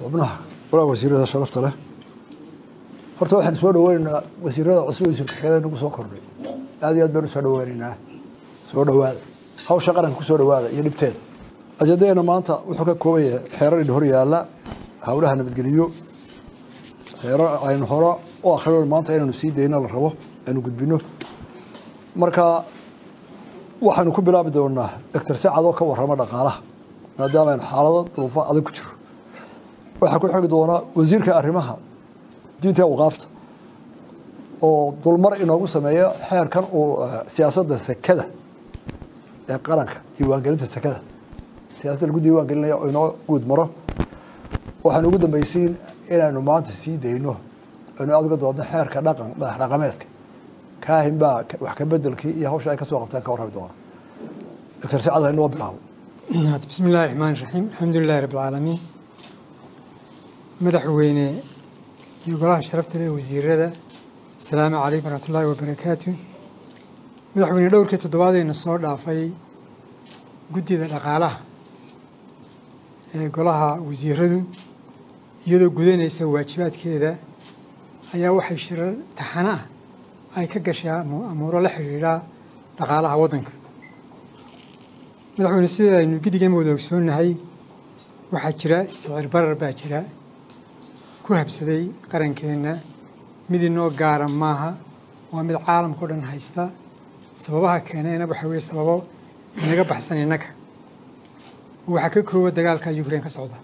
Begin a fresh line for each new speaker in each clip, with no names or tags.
xubnaha walaa wasiirada sharafta leh horta waxaan soo dhaweynaynaa wasiirada cusub wasiir ku-xigeenada nagu soo kordhay aad iyo aad baynu soo dhaweynaynaa soo dhawaada hawsha qaranka kusoo dhawaada iyo dhibteeda ajendadeena maanta wuxuu ka kooban yahay xeerar in hor yaalla hawlaha nabadgeliyo xeerar aynu hore u akrino maanta inaynu sii dayno la rabo aynu gudbino marka waxaynu ku bilaabi doonaa doctor sacad oo ka warrama dhaqaalaha maadaama aynu xaalado duruufo adag ku jiro waxaa ku xigi doonaa wasiirka arrimaha diinta awqaafta oo dulmar inoogu sameeya xeerkan uu siyaasadda sekada ee qaranka diiwaangelinta sekada siyaasadda lagu diiwaan gelinaya oo inoo guud maro waxaan ugu dambaysiin inaynu maanta sii dayno aynu aad uga doodno xeerka dhaqan madax dhaqameedka kaahin baa wax ka bedelkii iyo hawsha ay ka soo qabteen ka warrami doona doctor sacad ha inoo bilaabo
bismi illahi raxmaan raxiim alxamdu lilahi rabb alcaalamiin madaxweyne iyo golaha sharafta leh wasiirada asalaamu calaykum waraxmat ullaahi wabarakaatu madaxweyne dhowrkii toddobaadeyna soo dhaafay guddida dhaqaalaha ee golaha wasiiradu iyadoo gudanaysa waajibaadkeeda ayaa waxay shirar taxano ah ay ka gashaa amuuro la xidhiidha dhaqaalaha waddanka madaxweyne sida aynu guddigeema wada ogsoonnahay waxaa jira sicir barar baa jira ku habsaday qarankeenna mid inoo gaara maaha waa mid caalamka o dhan haysta sababaha keenayna waxaa weeye sababo inaga baxsan innaga waxaa ka koowa dagaalka ukraine ka socda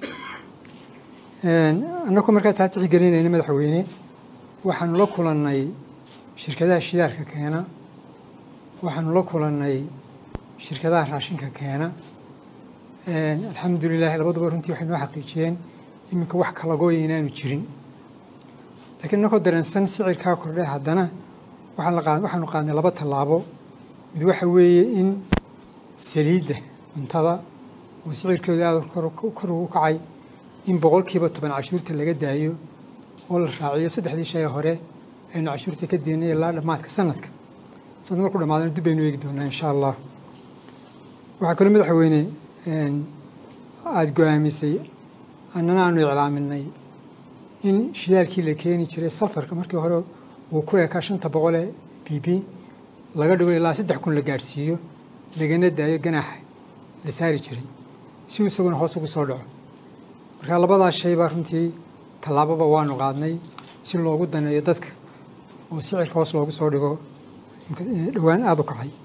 annagu markaa taa tixgelinayna madaxweyne waxaanu la kulannay shirkadaha shidaalka keena waxaanu la kulannay shirkadaha raashinka keena alxamdu lilahi labaduba runtii waxay noo xaqiijiyeen iminka wax kalagooya inaanu jirin lakiin innakoo dareensan sicirkaa kordhe haddana waxaanu qaadnay laba tallaabo mid waxa weeye in saliidda cuntada oo sicirkeedu aada kor ugu kacay in boqolkiiba toban cashuurta laga daayo oo la raaciyo saddexdii shay hore aynu cashuurta ka diinay ilaa dhammaadka sanadka sanad markuu dhamaadana dib baynu eegi doonaa insha allah waxaa kaloo madaxweyne aada go-aamisay annana aanu iclaaminay in shidaalkii la keeni jiray safarka markii hore uu ku ekaa shanta boqolee b b laga dhigo ilaa saddex kun la gaadhsiiyo lagana daayo ganaaxa la saari jiray si uu isaguna hoos ugu soo dhaco marka labadaas shay baa runtii tallaababa waanu qaadnay si loogu daneeyo dadka oo sicirka hoos loogu soo dhigo dhowaan aada u kacay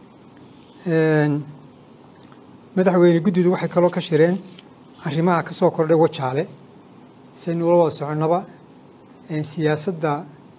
madaxweyne guddidu waxay kaloo ka shireen arrimaha ka soo kordhay wajaale saynu ula wada soconnaba siyaasadda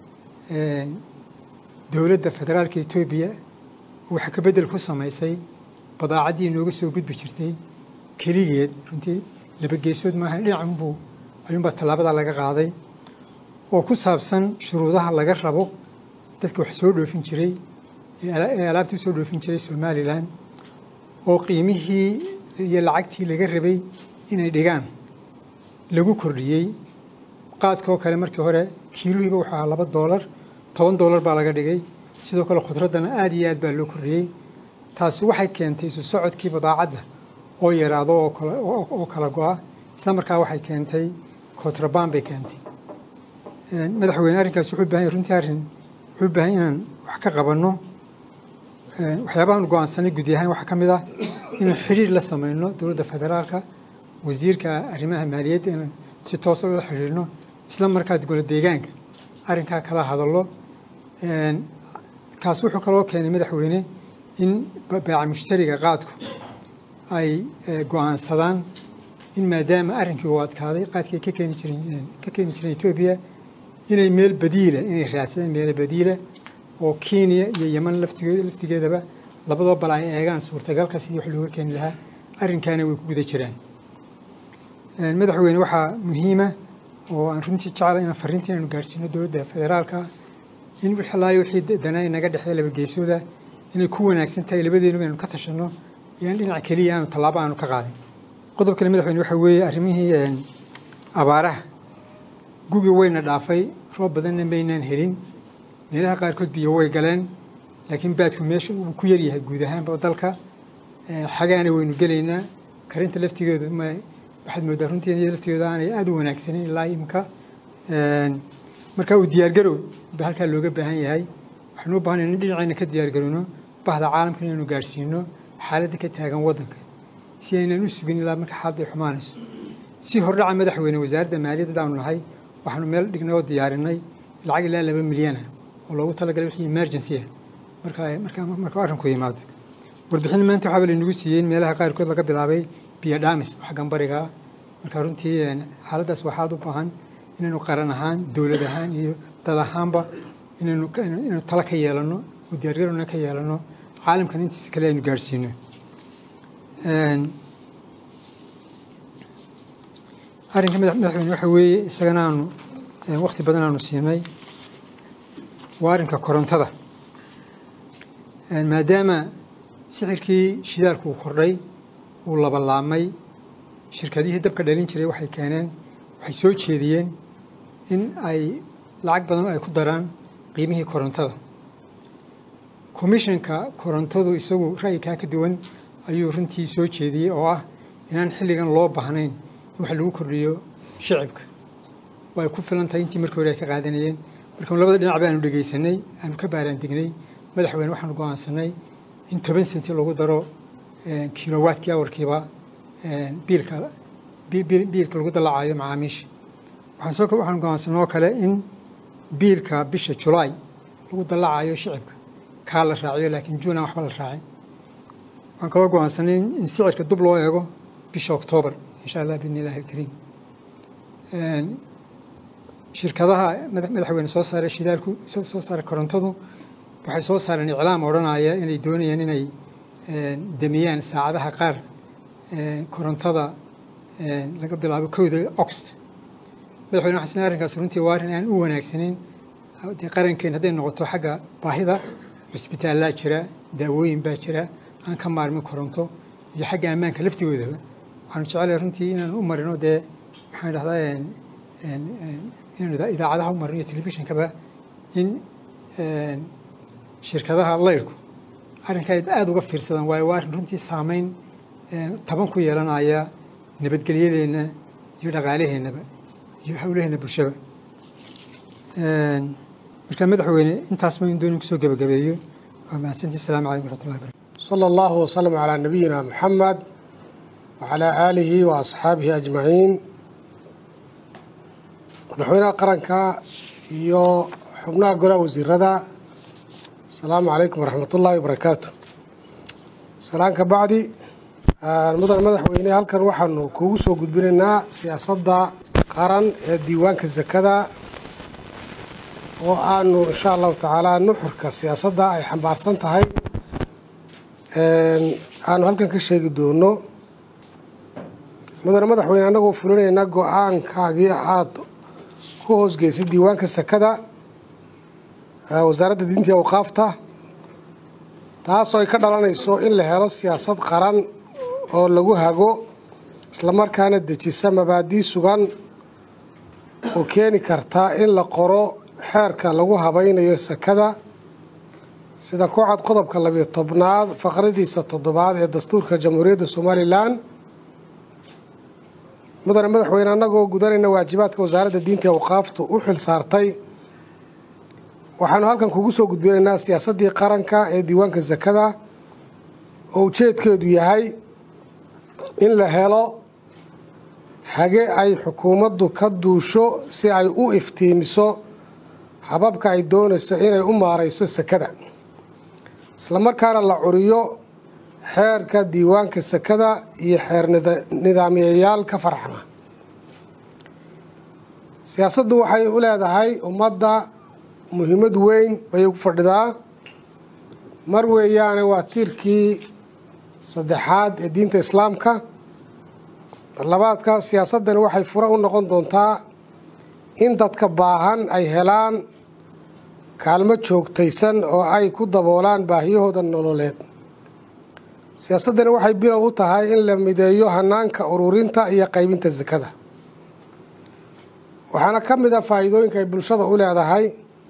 dowladda federaalka etoobiya waxa ka beddel ku samaysay badaacaddii inooga soo gudbi jirtay keligeed runtii laba geesood maaha dhinacunbuu ayuunbaa tallaabadaa laga qaaday oo ku saabsan shuruudaha laga rabo dadka wax soo dhoofin jiray ee alaabtii usoo dhoofin jiray somalilan oo qiimihii iyo lacagtii laga rabay inay dhigaan lagu kordhiyey qaadkaoo kale markii hore kiiluhiiba wuxuu ahaa laba doolar toban doolar baa laga dhigay sidoo kale khudraddana aada iyo aad baa loo kordhiyey taasi waxay keentay isu socodkii badaacadda oo yaraado oo kala go-a isla markaa waxay keentay kontrabaan bay keentay madaxweyne arrinkaas wuxuu bahan yahy runtii arrin wuxuu baahan inaan wax ka qabanno waxyaabahan go-aansanay gudi ahaan waxaa ka mid ah inaan xidhiir la samayno dowladda federaalka wasiirka arrimaha maaliyadda inaan si toosa ula xidhiirno isla markaa golo deegaanka arrinkaa kala hadallo kaas wuxuu kaloo keenay madaxweyne in baaca mushtariga qaadku ay go-aansadaan in maadaama arrinkii uu adkaaday qaadkii ka keeni jireen ka keeni jireen etoobiya inay meel badiila inay raadsadeen meel badiila oo kenya iyo yeman laftigeed laftigeedaba labadaba bal ay eegaan suurtagalka sidii wax looga keeni lahaa arrinkaana way ku guda jiraan madaxweyne waxaa muhiima oo aan runtii jeclay inaan farriinta inaynu gaadhsiino dowladda federaalka in wixalaali wixii danaa inaga dhexeeya laba geesooda inay ku wanaagsan tahay labadeenuba aynu ka tashanno iyo in dhinac keliya aanu tallaabo aanu ka qaadin qodob kale madaxweyne waxaa weeye arrimihii abaaraha gugi wayna dhaafay roob badanna maynaan helin meelaha qaarkood biyo way galeen laakiin baadku meesha uu ku yaryahay guud ahaanba dalka xagaana waynu gelaynaa karinta laftigeedu waxaad mooddaa runtii iyada laftooda aanay aada u wanaagsanin ilaa imika marka uu diyaargarow ba halkaa looga baahan yahay waxaynu u baahanay in dhinacayna ka diyaargarowno bahda caalamka inaynu gaadhsiino xaaladda ka taagan waddanka si aynan u sugin ilaa marka xaaladda ay xumaanayso si hordhaca madaxweyne wasaaradda maaliyadda aanu nahay waxaanu meel dhignay oo diyaarinay lacag ilaa laba milyana oo loogu talagalay wixii emergency ah marka marka marka arrinku yimaado warbixin maanta waxaaba laynagu siiyey in meelaha qaarkood laga bilaabay biyo dhaamis oo xaggan bariga ah marka runtii xaaladdaas waa xaalad u baahan inaynu qaran ahaan dowlad ahaan iyo dad ahaanba inaynu inaynu tala ka yeelano oo diyaargarowna ka yeelano caalamkan intiisa kale aynu gaadhsiino arrinka madaxweyne waxa weeye isagana aanu wakti badan aanu siinay waa arrinka korontada maadaama sixirkii shidaalku uu kordhay uu labalaamay shirkadihii dabka dhalin jiray waxay keeneen waxay soo jeediyeen in ay lacag badan ay ku daraan qiimihii korontada commissionka korontadu isagu ra'yikaa ka duwan ayuu runtii soo jeediyey oo ah inaan xilligan loo baahnayn in wax lagu kordhiyo shicibka oo ay ku filan tahay intii markii hore ay ka qaadanayeen marka labada dhinac baanu dhegaysanay aanu ka baaraandegnay madaxweyne waxaanu go'aansanay in toban senti lagu daro kilowatkii awarkiiba biilka biilka lagu dalacayo macaamiisha waxaan soo waxaan go'aansanay oo kale in biilka bisha julaay lagu dalacayo shicibka kaa la raaciyo laakiin juun aan waxba la raacin waxaan kaloo go'aansanay in sicirka dub loo eego bisha oktoobar insha allah biidni illahi alkariim shirkadaha madaxweyne soo saaray shidaalku soo saaray korontadu waxay soo saareen iclaam odhanaya inay doonayaan inay damiyaan saacadaha qaar korontada laga bilaabo kowda oxt madaxweyne waxaan isleeyahay arrinkaas runtii waa arrin aan u wanaagsaneyn dee qarankeen hadday noqoto xagga baahida cusbitaallaa jira daawooyin baa jira aan ka maarmin koronto iyo xagga ammaanka laftigoodaba waxaanu jecelahay runtii inaan u marino dee maxaan dhahdaa inaynu idaacadaha u marino iyo telefishinkaba in shirkadaha layrku arrinka ay aada uga fiirsadaan waayo waa arrin runtii saameyn taban ku yeelanaya nabadgelyadeenna iyo dhaqaalaheennaba iyo howlaheenna bulshaba marka madaxweyne intaas ma in doonin kusoo gebagabeeyo waa mahadsantii asalaamu calaykum waraxmatullahi barakatu
صلى الله وسلم على نبينا محمد وعلى آله وأصحابه أجمعين madaxweynaha qaranka iyo xubnaha golaha wasiirada asalaamu calaykum waraxmat ullaahi wabarakaatu salaan ka bacdi mudan madaxweyne halkan waxaanu kuugu soo gudbinaynaa siyaasadda qaran ee diiwaanka sakada oo aanu insha allahu tacaala nuxurka siyaasadda ay xambaarsan tahay aanu halkan ka sheegi doono mudane madaxweyne annagoo fulinayna go-aankaagii aada ku hoosgeysay diiwaanka sakada wasaaradda diinta iyo awqaafta taasoo ay ka dhalanayso in la helo siyaasad qaran oo lagu hago islamarkaana dejisa mabaadii sugan oo keeni karta in la qoro xeerka lagu habaynayo sakada sida ku cad qodobka labiyo tobnaad faqradiisa toddobaad ee dastuurka jamhuuriyadda somalilan mudane madaxweyne annagoo gudanayna waajibaadka wasaaradda diinta ee awqaaftu u xil saartay waxaanu halkan kugu soo gudbinaynaa siyaasaddii qaranka ee diiwaanka sakada oo ujeedkeedu yahay in la helo hage ay xukuumaddu ka duusho si ay u iftiimiso hababka ay doonayso inay u maarayso sakada islamarkaana la curiyo xeerka diiwaanka sakada iyo xeer nidaamiyayaal ka farxama siyaasaddu waxay u leedahay ummadda muhiimad weyn bay ugu fadhidaa mar weeyaane waa tiirkii saddexaad ee diinta islaamka marlabaadka siyaasaddani waxay fure u noqon doontaa in dadka baahan ay helaan kaalmo joogtaysan oo ay ku daboolaan baahiyahooda nololeed siyaasaddani waxay bilow u tahay in la mideeyo hanaanka ururinta iyo qaybinta sakada waxaana ka mid a faa'iidooyinka ay bulshada u leedahay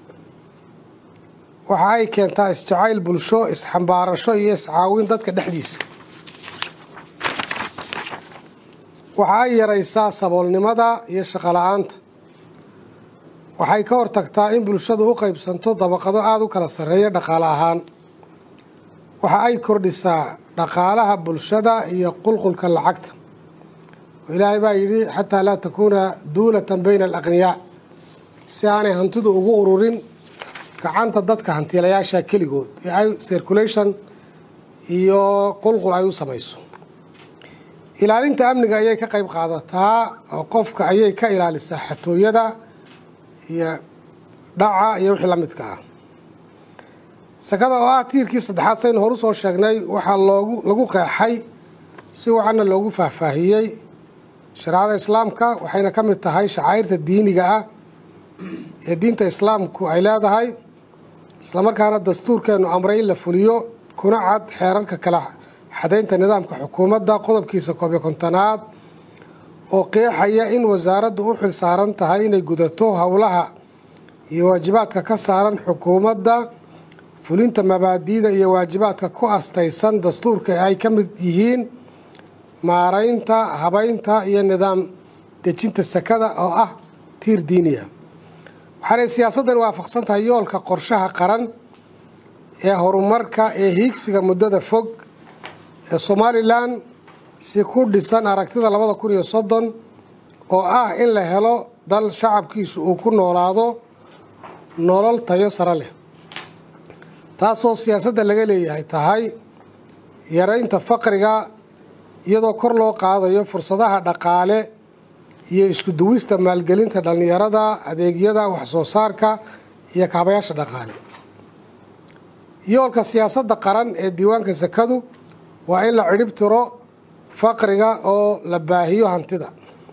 waxa ay keentaa isjacayl bulsho isxambaarasho iyo iscaawin dadka dhexdiisa waxa ay yaraysaa saboolnimada iyo shaqola-aanta waxay ka hortagtaa in bulshadu u qaybsanto dabaqado aada u kala sarreeya dhaqaale ahaan waxa ay kordhisaa dhaqaalaha bulshada iyo qulqulka lacagta oo ilaahay baa yidhi xataa laa takuuna duulatan bayna alaqniyaa si aanay hantidu ugu ururin gacanta dadka hantiilayaasha keligood ee ay circulation iyo qulqul ay u samayso ilaalinta amniga ayay ka qayb qaadataa oo qofka ayay ka ilaalisaa xatooyada iyo dhaca iyo wixii la midka ah sakada oo ah tiirkii saddexaad saynu horu soo sheegnay waxaa loogu lagu qeexay si wacanna loogu faahfaahiyey shareecada islaamka waxayna ka mid tahay shacairta diiniga ah ee diinta islaamku ay leedahay islamarkaana dastuurkeenu amray in la fuliyo kuna cad xeerarka kala xadaynta nidaamka xukuumadda qodobkiisa koob iyo kontonaad oo qeexaya in wasaaraddu u xil saaran tahay inay gudato howlaha iyo waajibaadka ka saaran xukuumadda fulinta mabaadi'da iyo waajibaadka ku astaysan dastuurka ay ka mid yihiin maaraynta habaynta iyo nidaam dejinta sakada oo ah tiir diiniya waxaanay siyaasaddan waafaqsan tahay yoolka qorshaha qaran ee horumarka ee hiigsiga muddada fog ee somalilan si ku dhisan aragtida labada kun iyo soddon oo ah in la helo dal shacabkiisu uu ku noolaado nolol tayo sare leh taasoo siyaasadda laga leeyahay tahay yaraynta faqriga iyadoo kor loo qaadayo fursadaha dhaqaale iyo isku duwista maalgelinta dhallinyarada adeegyada waxsoo saarka iyo kaabayaasha dhaqaale yoolka siyaasadda qaran ee diiwaanka sakadu waa in la cidhib tiro faqriga oo la baahiyo hantida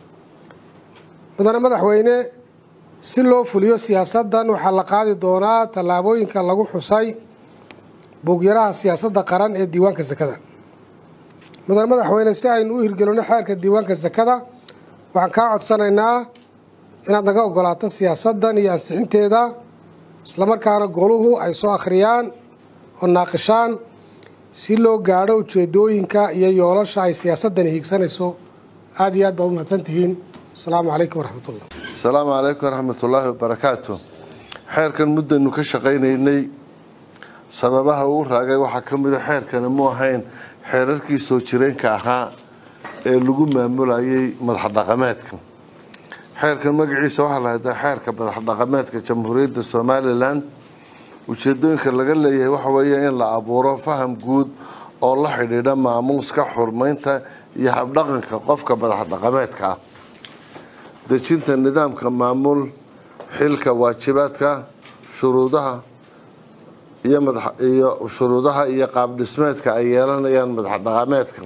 mudane madaxweyne si loo fuliyo siyaasaddan waxaa la qaadi doonaa tallaabooyinka lagu xusay buugyaraha siyaasadda qaran ee diiwaanka sakada mudane madaxweyne si aynu u hirgelino xeerka diiwaanka sakada waxaan kaa codsanaynaa inaad naga ogolaato siyaasaddan iyo ansixinteeda islamarkaana goluhu ay soo akhriyaan oo naaqishaan si loo gaadho ujeedooyinka iyo yoolasha ay siyaasaddani hiigsanayso aada iyo aad baad u mahadsan tihiin asalaamu calaykum waraxmatullah
asalaamu calaykum waraxmatullaahi wabarakaatu xeerkan muddaynu ka shaqaynaynay sababaha uu raagay waxaa ka mida xeerkani mu ahayn xeerarkii soo jireenka ahaa ee lagu maamulayay madaxdhaqameedka xeerkan magaciisa waxaa la hadaa xeerka madaxdhaqameedka jamhuuriyadda somalilan ujeedooyinka laga leeyahay waxa weeye in la abuuro faham guud oo la xidhiidha maamuuska xurmaynta iyo habdhaqanka qofka madaxdhaqameedka ah dejinta nidaamka maamul xilka waajibaadka shuruudaha iyo madiyo shuruudaha iyo qaabdhismeedka ay yeelanayaan madaxdhaqameedka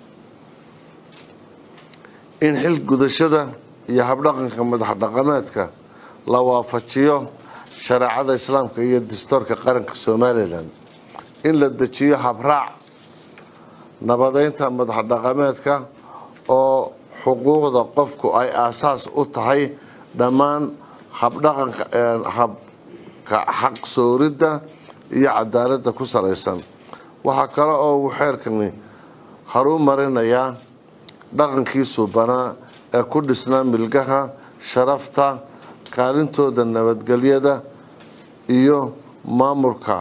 in xil gudashada iyo habdhaqanka madaxdhaqameedka la waafajiyo shareecada islaamka iyo dastuurka qaranka somalilan in la dejiyo habraac nabadeynta madaxdhaqameedka oo xuquuqda qofku ay aasaas u tahay dhammaan habdhaqanka habka xaq sooridda iyo cadaaladda ku salaysan waxaa kale oo uu xeerkani haruu marinayaa dhaqankii suubanaa ee ku dhisnaa milgaha sharafta kaalintooda nabadgelyada iyo maamulka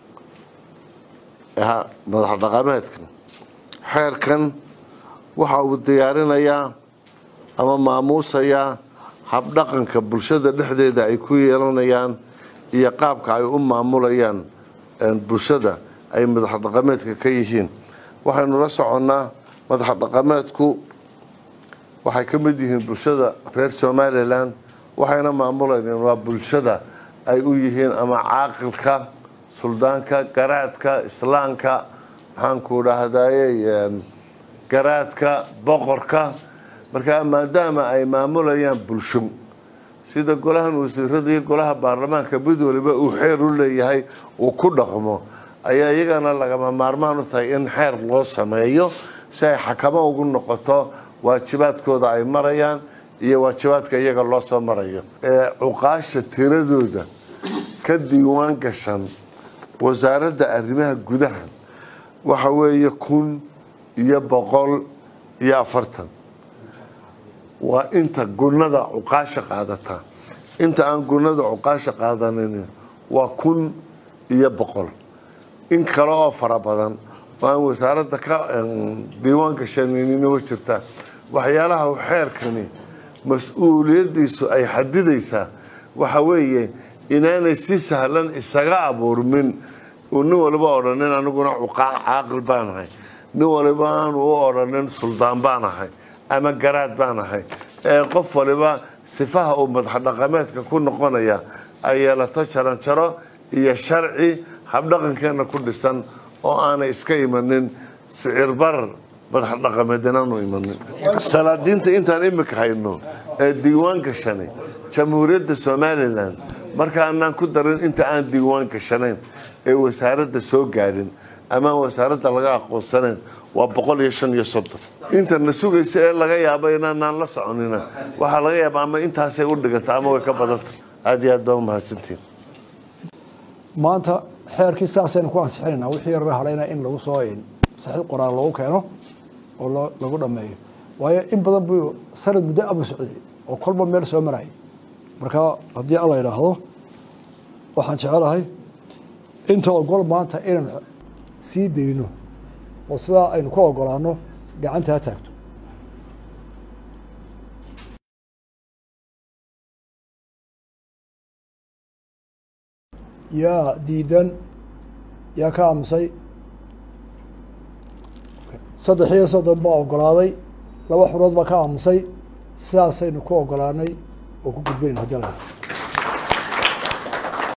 madaxdhaqameedka xeerkan waxa uu diyaarinayaa ama maamuusayaa habdhaqanka bulshada dhexdeeda ay ku yeelanayaan iyo qaabka ay u maamulayaan bulshada ay madaxdhaqameedka ka yihiin waxaynu la soconnaa madaxdhaqameedku waxay ka mid yihiin bulshada reer somalilan waxayna maamulayeen waa bulshada ay u yihiin ama caaqilka suldaanka garaadka islaamka maxaanku dhahdaye garaadka boqorka markaa maadaama ay maamulayaan bulsho sida golahan wasiirada iyo golaha baarlamaanka mid waliba uu xeer u leeyahay uu ku dhaqmo ayaa iyagana lagama maarmaan u tahay in xeer loo sameeyo si ay xakamo ugu noqoto waajibaadkooda ay marayaan iyo waajibaadka iyaga loo soo marayo ee cuqaasha tiradooda ka diiwaan gashan wasaaradda arrimaha gudaha waxa weeye kun iyo boqol iyo afartan waa inta gunada cuqaasha qaadata inta aan gunada cuqaasha qaadanin waa kun iyo boqol in kale oo fara badan oo aan wasaaradda ka diiwaanka shanininiwa jirta waxyaalaha xeerkani mas-uuliyaddiisu ay xadidaysaa waxa weeye inaanay si sahlan isaga abuurmin uu nin waliba odhanin aniguna caaqil baan ahay nin waliba aanu u odhanin suldaan baan ahay ama garaad baan ahay ee qof waliba sifaha uu madaxdhaqameedka ku noqonaya ay yeelato jaranjaro iyo sharci habdhaqankeenna ku dhisan oo aanay iska imanin sicir barar madaxdhaqameed inaanu imanin salaadiinta intaan imika hayno ee diiwaan gashanay jamhuuriyadda somalilan marka aanaan ku darin inta aan diiwaan gashanayn ee wasaaradda soo gaadhin ama wasaaradda laga aqoonsanayn waa boqol iyo shan iyo soddon intana sugaysa ee laga yaabo inaanaan la soconina waxaa laga yaaba ama intaasay u dhiganta ama way ka badanta aada iyo aad baa umahadsantiin
maanta xeerkii saasaynu ku ansixinaynaa wixii yarara hadhayna in lagu soo saxiid qoraal loogu keeno oo lagu dhameeyo waayo in badan buu sanad muddo abu socday oo kolba meel soo marayay marka haddii alla yidhaahdo waxaan jecelahay inta ogol maanta inaynu sii dayno oo sidaa aynu ka ogolaano gacanta ha taagto yaa diidan yaa ka aamusay saddex iyo soddon baa ogolaaday laba xurood baa ka aamusay sidaasaynu ku ogolaanay oo ku gudbinayn hadii la